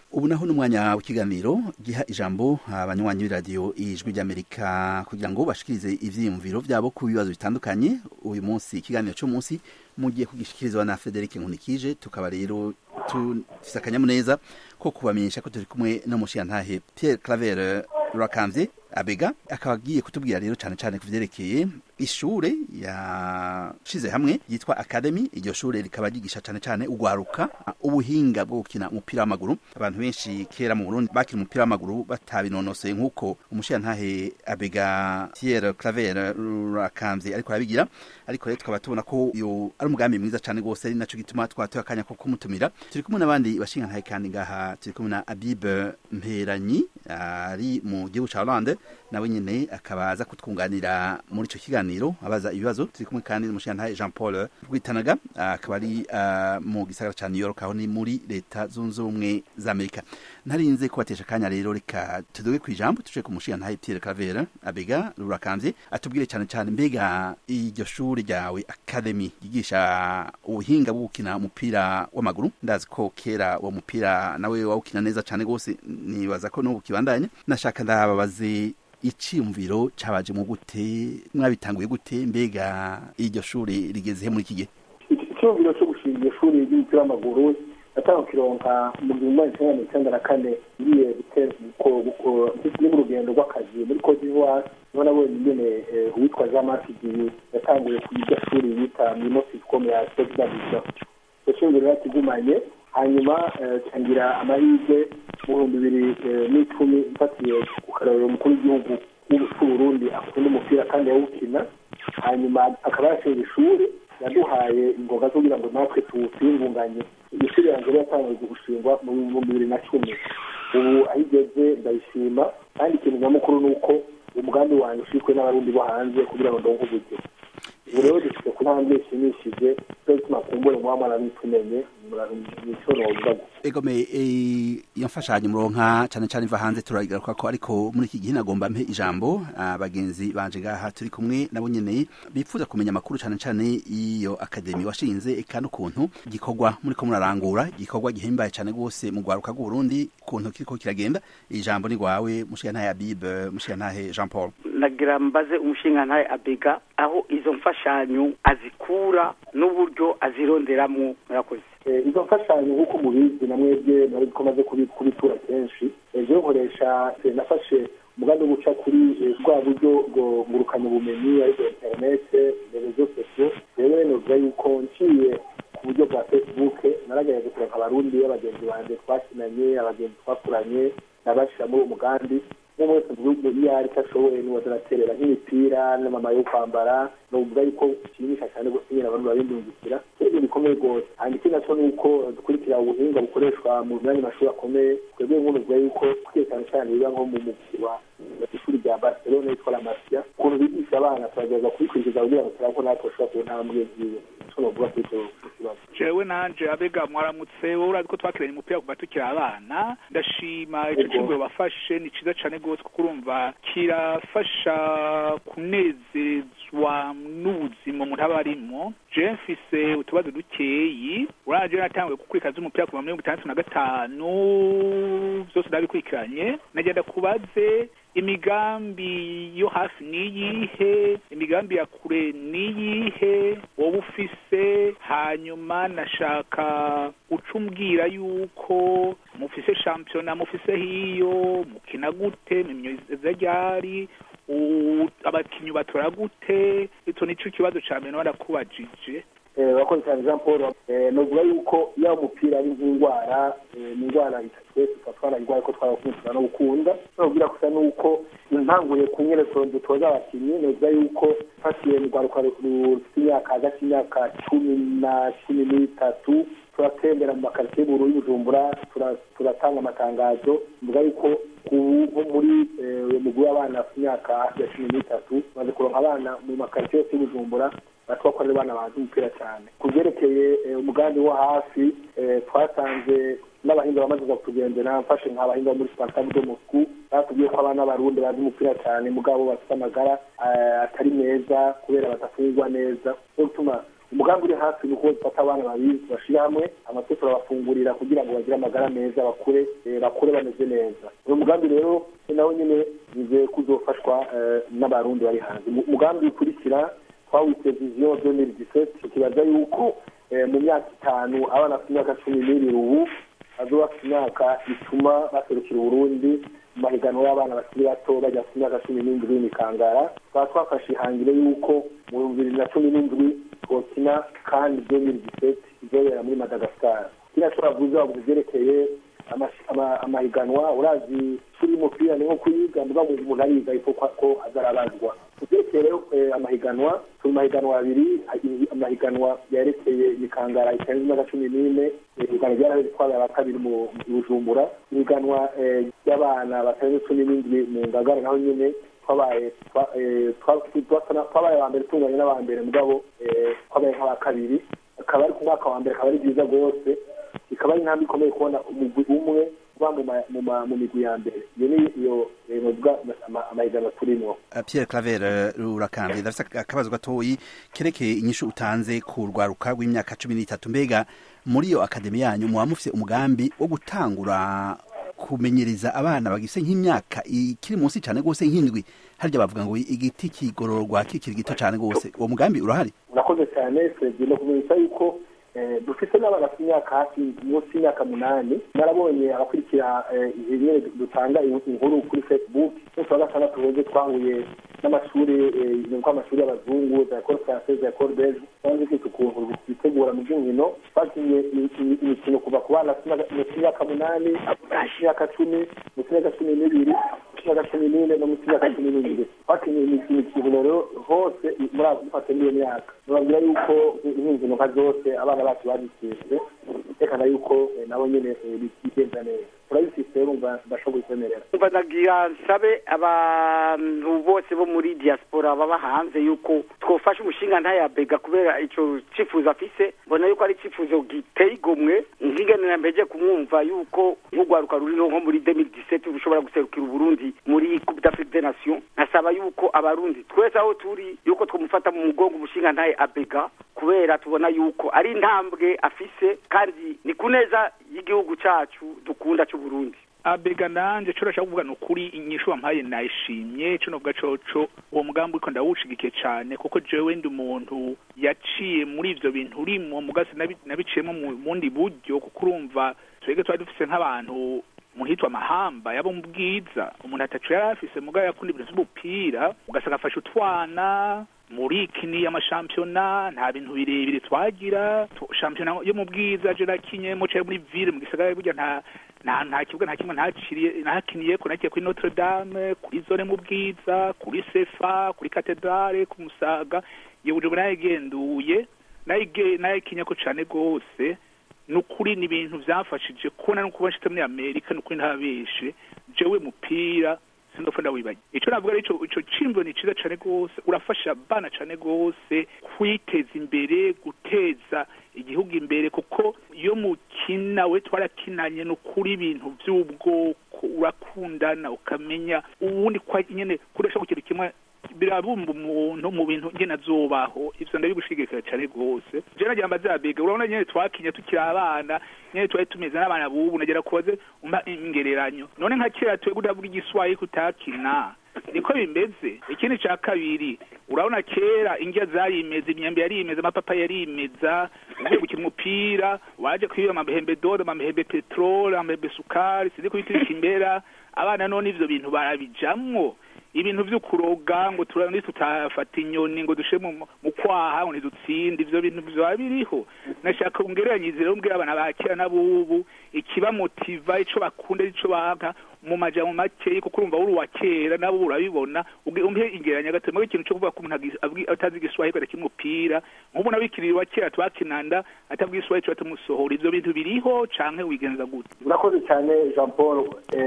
ubu naho n'umwanya w'ikiganiro giha ijambo abanywanyi b'iradiyo ijwi ry'amerika kugira ngo bashikirize ivyiyumviro vyabo ku bibazo bitandukanye uyu munsi ikiganiro c'umunsi mugiye kugishikirizwa na Frederic Nkunikije tukaba rero tufise akanyamuneza ko kubamenyesha ko turi kumwe n'umushiyantahe Pierre Claver Rurakamvye abega akaba agiye kutubwira rero cyane cyane kuvyerekeye ishure yashize hamwe yitwa Academy iryo shure rikaba ryigisha cyane cyane ugwaruka ubuhinga bwo gukina umupira w'amaguru abantu benshi kera mu Burundi bakina umupira w'amaguru batabinonosoye nk'uko umushiyantahe abega Pierre Claver Rurakamvye ariko arabigira ariko rero tukaba tubona ko iyo ari umugambi mwiza cyane rwose ari naco gituma twatoye akanya ko kumutumira turi kumwe n'abandi bashingantahe kandi ngaha turi kumwe na Abib Mperanyi ari mu gihugu ca Hollande nawe nyene akaba aza kutwunganira muri ico kiganiro abaza ibibazo turi kumwe kandi n'umushingantahe Jean Paul Rwitanaga akaba ari uh, mu gisagara ca New York aho ni muri leta zunze ubumwe za Amerika ntarinze kubatesha akanya rero reka tuduge kwijambo tuje ku mushingantahe Pierre Claver abega rurakamvye atubwire cyane cyane mbega iryo shuri ryawe Academy yigisha ubuhinga bwo gukina umupira w'amaguru ndazi ko kera uwo mupira nawe wawukina neza cyane gose nibaza ko n'ubu kibandanya nashaka ndababaze iciyumviro cabaje mu gute mwabitanguye gute mbega iryo shuri rigeze he muri iki gihe icyumviro cyo gushinga iryo shuri ry'umupira w'amaguru natanga kironka mu gihumbi magana cyenda mirongo icyenda na kane ngiye ni mu rugendo rw'akazi muri cote d'ivoire niho nabonye ingene uwitwa jean marc giyi yatanguye ku iryo shuri bita mimosicom ya sosdabisa iryo shuri rero yakigumanye hanyuma cangira amahirwe mu bihumbi bibiri n'icumi mfatiye ku karorero umukuru w'igihugu c'uburundi akunda umupira kandi yawukina hanyuma akaba yashinga ishuri yaduhaye ingoga zo kugira ngo natwe tuwusingunganye iyo shuri yanjye rero yatangiye gushingwa mu bihumbi bibiri na cumi ubu aho igeze ndayishima kandi ikintu nyamukuru ni uko umugambi wanjye ushikwe n'abarundi bo hanze kugira ngo ndonke uburyo ubu rero dufite ku ntambwe ishimishije cyo gituma kumbure muba mwarabitumenye nico novuga egome iyo mfashanyo muronka cyane cyane iva hanze turayigaruka ko ariko muri iki gihe nagomba mpe ijambo abagenzi banje ngaha turi kumwe nabo nyene bipfuza kumenya amakuru cyane cyane iyo akademi washinze eka n'ukuntu gikorwa muri ko murarangura igikorwa gihimbaye cyane rwose mu rwaruka rw'uburundi ukuntu kiriko kiragenda ijambo ni rwawe mushiyantahe abib mushiyantahe jean paul nagira mbaze umushingantahe abega aho izo mfashanyo azikura n'uburyo azironderamo murakoze izo mfashanyo nk'uko mubizi na mwebwe nari ko maze kubitura kenshi ejo nkoresha nafashe umugambi wo guca kuri bwa buryo bwo ngurukana ubumenyi aribwo interinete rezo sosiyo rero novuga yuko nciye ku buryo bwa facebook naragerageza kuronka abarundi abagenzi banje twakinanye abagenzi twakuranye nabashira muri uwo mugambi umwe wese mu gihugu iyo ari cyo ashoboye niwe azanaterera nk'imipira n'amama yo kwambara novuga yuko kishimisha cyane gose nyine abantu babindungikira ibintu bikomeye rwose hanyuma ikindi naco ni uko dukurikira ubuhinga bukoreshwa mu myanya mashuri akomeye twebwe nk'unuvuga yuko twiye cyane cyane biba nko mu mugwi wa ishuri rya barcelona yitwa la masia ukuntu bigisha abana turagerageza kubikurikiza kugira ngo turabona ko natwe bashobora kubona intambwe nziza ico novuga kuri ico kibazo jewe nanje abega mwaramutse wowe urazi ko twakiranye umupira kuva tukiri abana ndashima ico cyumviro bafashe ni ciza cane gose kuko urumva kirafasha kunezezwa n'ubuzima umuntu aba arimwo je mfise utubazo dukeyi uraje natanguye gukurikira z'umupira kuva muri mirongo itandatu na gatanu vyose ndabikurikiranye nagenda kubaze imigambi yo hafi niyihe imigambi ya kure niyihe wowe ufise hanyuma nashaka uca umbwira yuko mufise shampiyona mufise hiyo mukina gute mimyoza ryari abakinyi batora gute ico nico kibazo ca mbere narakubajije wakoze cyane jean paul novuga yuko iyo umupira ari nk'indwara ni indwara twese tuba twarayirwaye ko twarakunze no gukunda nobwira gusa nuko intanguye ku nyerezo dutoza abakinnyi novuga yuko fatiye mu rwaruka rufite imyaka hagati y'imyaka cumi na cumi n'itatu turatembera mu makaritsiye y'ubururu y'ubujumbura turatanga amatangazo mvuga yuko nko muri mugwi w'abana bafite imyaka hafi ya cumi n'itatu tumaze kuronka abana mu makaritsiye yose y'ubujumbura batwakorera abana bazi umupira cyane ku byerekeye umugambi wo hafi twasanze n'abahinga bamaze kutugendera mfashe nk'abahinga muri spartabu do moscou batubwiye ko abana b'abarundi bazi umupira cyane mugabo bafite amagara atari meza kubera badafungwa neza no gutuma umugambi uri hafi ni uko bafata abana babiri bashyira hamwe amateka barabafungurira kugira ngo bagire amagara meza bakure bakure bameze neza uyu mugambi rero nawe nyine bize kuzofashwa n'abarundi bari hanze umugambi ukurikira twawise viziyo doneri diseti tukibaza yuko mu myaka itanu abana bafite imyaka cumi n'ibiri ubu bazoba bafite imyaka ituma baserukira uburundi mu mahiganwa y'abana bakiri bato bajya ku myaka cumi n'indwi y'imikangara tukaba twafashe ihangiro y'uko mu bihumbi bibiri na cumi n'indwi twokina kandi doneri diseti izobera muri madagascar kiriya cyo bavuze bavuze ibyerekeye amahiganwa urazi turi umupira ni nko kuyiga mbuga umuntu ariga ariko ko azarabazwa kubyerekeye rero amahiganwa turi mahiganwa abiri amahiganwa yerekeye imikangara itarenze imyaka cumi n'ine ibiganwa byaraheze twabaye aba kabiri mu bujumbura ibiganwa by'abana batarenze cumi n'indwi mu ngagara naho nyine twabaye twabaye aba mbere tunganye n'aba mbere mugabo twabaye nk'aba kabiri akaba ari ku mwaka wa mbere akaba ari byiza rwose ikaba ari intambwe ikomeye kubona umugwi umwe uba mu migwi ya mbere iyo ni iyo novuga amahiganwa turimo Pierre Claver urakambiye ndafite akabazo gatoyi kerekeye inyishu utanze ku rwaruka rw'imyaka cumi n'itatu mbega muri iyo akademi yanyu muba mufite umugambi wo gutangura kumenyereza abana bagise nk'imyaka ikiri munsi cyane rwose nk'indwi harya bavuga ngo igiti kigororwa kikiri gito cyane rwose uwo mugambi urahari urakoze cyane fred no kumenyesha yuko dufite n'abana bafite imyaka hafi munsi y'imyaka munani narabonye abakurikira nyine dutanga inkuru kuri facebook umunsi wa gatandatu weze twahuye n'amashuri nuko amashuri y'abazungu za ekole française ya ekole belge twanze kwita ukuntu bitegura mu by'inkino twakinye imikino kuva ku bana munsi y'imyaka munani munsi y'imyaka cumi munsi y'imyaka cumi n'ibiri munsi y'imyaka cumi n'ine no munsi y'imyaka cumi n'ibiri twakinye imikino rero hose muri abo dufate n'iyo myaka nababwira yuko nk'inkino nka zose abana bacu bazitsinze tekana yuko nabo nyine bigenza neza turabifise urumva ndashobora kwemerera umva nagira nsabe abantu bose bo muri diaspora baba hanze yuko twofasha umushinga ntayabega kubera ico cifuzo afise mbona yuko ari icifuzo giteye igomwe nkigenera mbeje kumwumva yuko nk'urwaruka ruriho nko muri 2017 rushobora guserukira uburundi muri coupe d'afrique des nations nasaba yuko abarundi twese aho turi yuko twamufata mu mugongo umushinga ntaye abega kubera tubona yuko ari intambwe afise kandi ni kuneza y'igihugu cacu dukunda c'uburundi abega nanje co rashaka kuvuga nukuri inyishu wampaye nayishimye co novuga coco uwo mugambi uriko ndawushigikiye cane kuko jewe ndi umuntu yaciye muri ivyo bintu urimo mugasi nabiciyemo mu bundi buryo kuko urumva twebwe twari dufise nk'abantu muhitwa amahamba yabo mu bwiza umuntu atacu yari afise mugabo yakunda ibintu vy'umupira ugasanga afashe utwana muri kini y'amashampiyona nta bintu birebire twagira shampiyona yo mu bwiza je nakinyemo caye muri ville mu gisagara burya nta nta nta kibuga nta kimwe ntaciriye ntakiniye ko nakiye kuri Notre Dame kuri zone mu bwiza kuri Sefa kuri Cathedrale ku Musaga yewe uje nayigenduye nayige nayikinya ko cane gose nukuri ni ibintu vyafashije kubona no kuba nshite muri Amerika nukuri ntabeshe jewe mupira sindofa ndawibaye ico navuga ari ico ico cimbo ni ciza cane gose urafasha abana cane gose kwiteza imbere guteza igihugu imbere kuko iyo mukina we twarakinanye nukuri ibintu vy'ubwoko urakundana ukamenya uwundi kwa nyene kuresha ku kintu kimwe birabumba umuntu mu bintu ngene azobaho ivyo ndabigushigikira cane gose je nagira mbazabega urabona nyene twakinye tukiri abana nyene twari tumeze n'abana bubu nagira kubaze umpa ingereranyo none nka kera twebwe utavuga igiswahili kutakina niko bimeze ikindi ca kabiri urabona kera indya zarimeza imyembe yarimeza amapapa yarimeza ugiye gukina umupira waje kwiba amahembe dodo amahembe petrole amahembe sukari sinzi kubitirika imbera abana none ivyo bintu barabijamwo ibintu vyo kuroga ngo turani tutafata inyoni ngo dushe mu kwaha ngo ntidutsinde ivyo bintu vyoba biriho nashaka ungereranyize rero mbwira abana bakera n'abubu ikibamotiva ico bakunda ico banka mu majambo makeyi kuko urumva uri uwa kera nabo urabibona umpe ingeranya gato mwe ikintu cyo kuvuga ko umuntu atazi igiswahili kada kimupira nk'ubu nabikirira wa kera twakinanda atabwiye iswahili cyo batamusohora ivyo bintu biriho canke wigenza gute urakoze cyane Jean Paul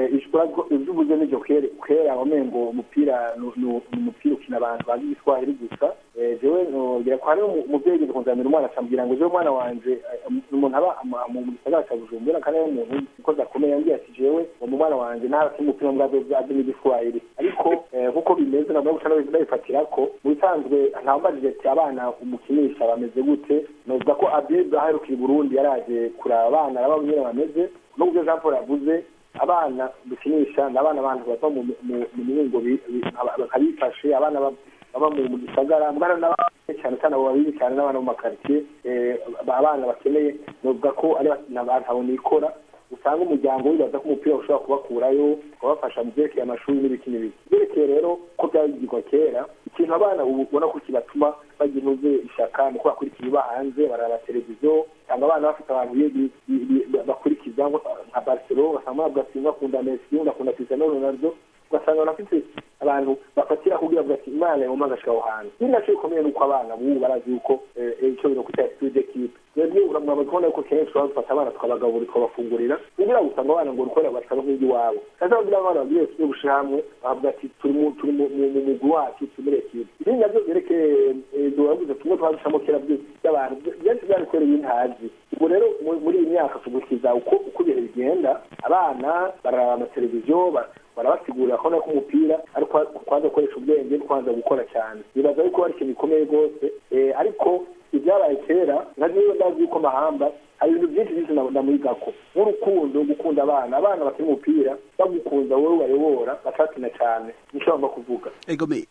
ivyo uvuze n'ivyo kwera wamengo umupira ni umupira ukina abantu bazi igiswahili gusa jewe ngira ko hariho umuvyeyi yigeze kunzanira umwana acambwira ngo jewe umwana wanje umuntu aba mu gisagara ca bujumbura kandi ari umuntu ikoze akomeye yambwiye ati jewe uwo mwana wanje uravye n'abakina umupira mbwazo bwaje n'igiswahili ariko nk'uko bimeze nabwo guca nabifatira ko mu bisanzwe ntawambajije ati abana umukinisha bameze gute novuga ko abebe aherukira i burundi yaraje kuraba abana araba nyene bameze n'ubwo jean paul yavuze abana dukinisha ni abana abantu bava mu mihingo bakabifashe abana baba mu gisagara mwana n'abana cyane cyane abo babizi cyane n'abana mu makaritsiye abana bakeneye novuga ko ari abantu abo nikora usanga umuryango wibaza ko umupira ushobora kubakurayo ukabafasha mu byerekeye amashuri n'ibiki n'ibiki byerekeye rero ko byagirwa kera ikintu abana ubona ko kibatuma bagira intuze ishaka ni uko bakurikira iba hanze baraba televiziyo cyangwa abana bafite abantu bakurikiza nka barcelona basanga bagatsinda bakunda messi bakunda cristiano ronaldo ugasanga banafite abantu bafatira kugira ngo ati imana yoma agashika aho hantu ikindi naco bikomeye nuko abana bubu barazi yuko ico bino kwita esprit d'équipe rero uramwaba kubona yuko kenshi baba dufata abana tukabagaburira tukabafungurira kugira ngo usanga abana ngo urukorera bashaka nk'ibyo iwabo kaza kugira abana bagiye tujye gushira hamwe bavuga ati turi mu turi mu mugwi wacu turi muri ekipe ibindi navyo vyerekeye doraguze tumwe twadushamo kera by'abantu byinshi byarikorera ibintu hazi ubu rero muri iyi myaka tugukiza uko uko ibihe bigenda abana bararaba amateleviziyo barabasigurira ko nako umupira ariko kwanza gukoresha ubwenge no kwanza gukora cyane bibaza yuko ari ikintu gikomeye rwose ariko ibyabaye kera nka niyo ndazi yuko mahamba hari ibintu byinshi byinshi ndamwigako nk'urukundo gukunda abana abana bakina umupira bagukunda wowe bayobora bakakina cyane nicyo bagomba kuvuga egome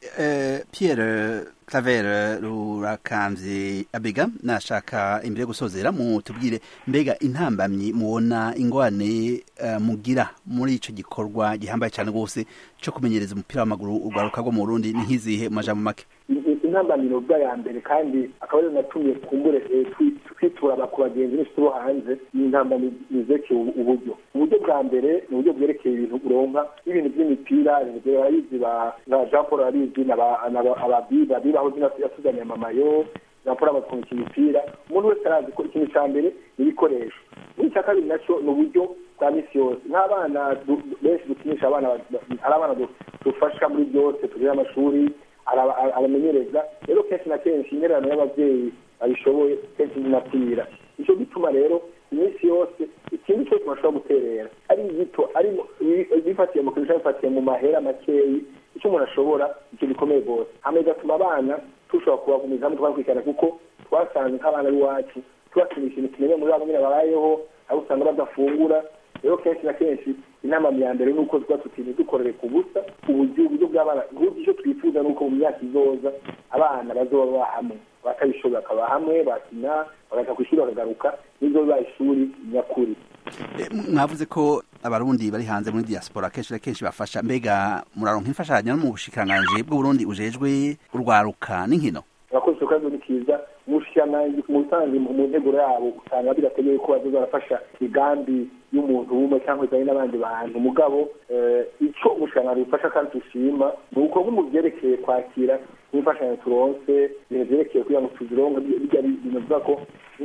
pierre claver rurakamvye abega nashaka imbere yo gusozera mutubwire mbega intambamyi mubona ingwane mugira muri ico gikorwa gihambaye cyane rwose co kumenyereza umupira w'amaguru urwaruka rwo mu burundi ni nk'izihe mu majambo make intambamiro bwa ya mbere kandi akaba ariyo natumye kumbure twitura ku bagenzi n'inshuti bo hanze n'intambamiro zerekeye uburyo uburyo bwa mbere ni uburyo bwerekeye ibintu uronka n'ibintu by'imipira ibintu barabizi ba jean paul arabizi ababiba bibaho yatuzaniye amamayo jean paul amaze kumenya imipira umuntu wese arazi ko ikintu cya mbere ni ibikoresho n'icya kabiri nacyo ni uburyo bwa misi yose nk'abana benshi dukinisha abana hari abana dufasha muri byose tugira amashuri abamenyereza rero kenshi na kenshi intererano y'ababyeyi babishoboye kenshi zinapfira nicyo gituma rero iminsi yose ikindi cyose bashobora guterera ari gito ari bifatiye mu kintu bifatiye mu mahera makeyi icyo umuntu ashobora icyo gikomeye rwose hama bigatuma abana tushobora kubagumiza hamwe tubakurikirana kuko twasanze nk'abana b'iwacu tubakinisha ibintu tumenye muri abo nyine babayeho aho usanga badafungura rero kenshi na kenshi inama ya mbere ni uko tuba tutinze dukorere ku busa uburyo uburyo bw'abana uburyo icyo twifuza ni uko mu myaka izoza abana bazoba baba hamwe batabishoboye bakaba hamwe bakina bagaca ku ishuri bakagaruka nibyo biba ishuri nyakuri mwavuze ko abarundi bari hanze muri diaspora kenshi na kenshi bafasha mbega muraronka imfashanyo no mu bushikiranganji bw'uburundi ujejwe urwaruka n'inkino abakozi kandi ni kiza umushikiranganji mu busanzwe mu nteguro yabo usanga bidateguye ko bazoza barafasha imigambi y'umuntu umwe cyangwa izanye n'abandi bantu mugabo icyo umushikiranganji bufasha kandi dushima ni uko nko mu byerekeye kwakira n'imfashanyo turonse ibintu byerekeye kugira ngo tuzironke bijya bintu bivuga ko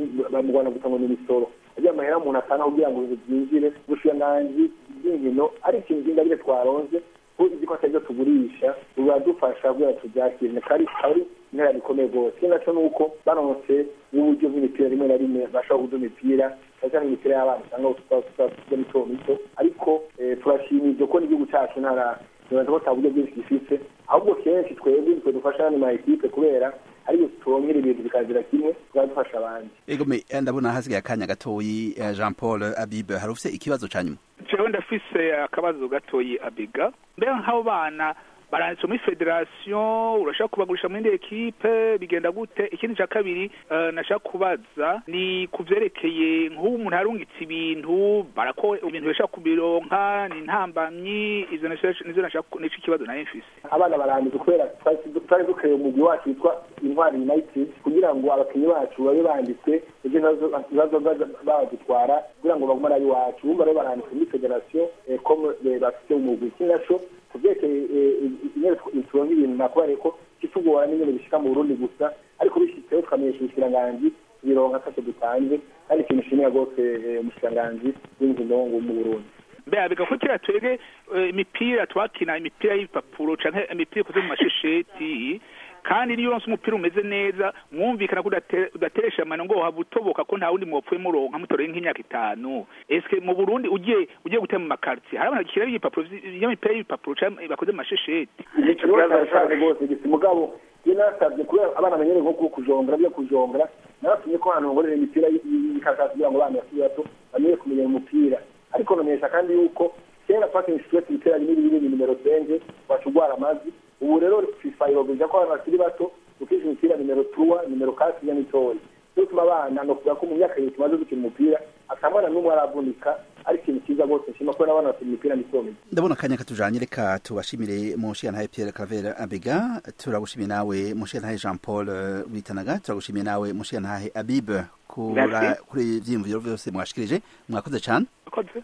mu rwanda gusa ngo ni imisoro ajya amahera umuntu atanga kugira ngo ibintu byinjire ubushikiranganji bw'inkino ari ikintu by'ingabire twaronze ko izi ko atari tugurisha biradufasha kugira ngo tubyakire kandi ari intera bikomeye rwose ikindi nacyo ni uko baronse n'uburyo bw'imipira rimwe na rimwe bashobora kuduha imipira cyane cyane imipira y'abana usanga tuba mito mito ariko turashima ibyo ko n'igihugu cyacu ntara nibaza ko nta buryo bwinshi gifite ahubwo kenshi twebwe twe dufasha n'andi ma ekipe kubera ariko turonkera ibintu bikazira kimwe tukaba abandi egome ndabona hasigaye akanya gatoyi jean paul abibe hari ufite ikibazo cya nyuma jewe ndafise akabazo gatoyi abiga mbega nk'abo bana baranditse muri federasiyo urashaka kubagurisha muri indi ekipe bigenda gute ikindi cya kabiri nashaka kubaza ni ku byerekeye nk'ubu umuntu arungitse ibintu barako ibintu bishaka kubironka ni intambamyi izo nizo nashaka nico ikibazo nayo mfise abana baranditse kubera twari dukoreye umugwi wacu witwa intwari united kugira ngo abakinnyi bacu babe banditswe ibyo ibibazo badutwara kugira ngo bagume ari iwacu bumva rero baranditse muri federasiyo comme bafite umugwi ikindi naco kubyerekeye turonka ibintu nakubariye ko kitugora n'ingene bishika mu burundi gusa ariko bishitseho tukamenyesha ubushikiranganji bironka atacyo dutanze kandi ikintu nshimira rwose umushikiranganji w'inkino mu burundi mbega bigakukira twebwe imipira twakina imipira y'ibipapuro canke imipira ikoze mu mashesheti kandi niyo uronse umupira umeze neza mwumvikana ko udate- udateresha amano ngo waba utoboka ko nta wundi mwopfuye muronka mutoreye nk'imyaka itanu eske mu burundi ugiye ugiye gutema mu makartier hari abantu bakira ibipapuro vy- y'imipira y'ibipapuro canke bakoze mu mashesheti ni ikibazo cyane rwose gisa umugabo iyo nasabye kubera abana bamenyere nko ku- kujongera byo kujongera nabatumye ko ahantu ngorera imipira y'ikakasi kugira ngo abana bakiri bato bamenye kumenya umupira ariko namenyesha kandi yuko kera twakinisha twese ibitera binini binini nimero senje waca ugwara amazi ubu rero fifa irogeje ko abana bakiri bato dukisha imipira nimero turuwa nimero kasi ya mitoya cyo bituma abana no kuvuga ko mu myaka ibiri tumaze gukina umupira atamwana n'umwe aravunika ari ikintu cyiza rwose nshima ko n'abana bakina imipira mitoya ndabona akanya katujanye reka tubashimire mushiyantahe Pierre Claver Abega turagushimiye nawe mushiyantahe Jean Paul eh, Bitanaga turagushimiye nawe mushiyantahe Abib kura Merci. kuri ivyiyumviro vyose mwashikirije mwakoze cane akoze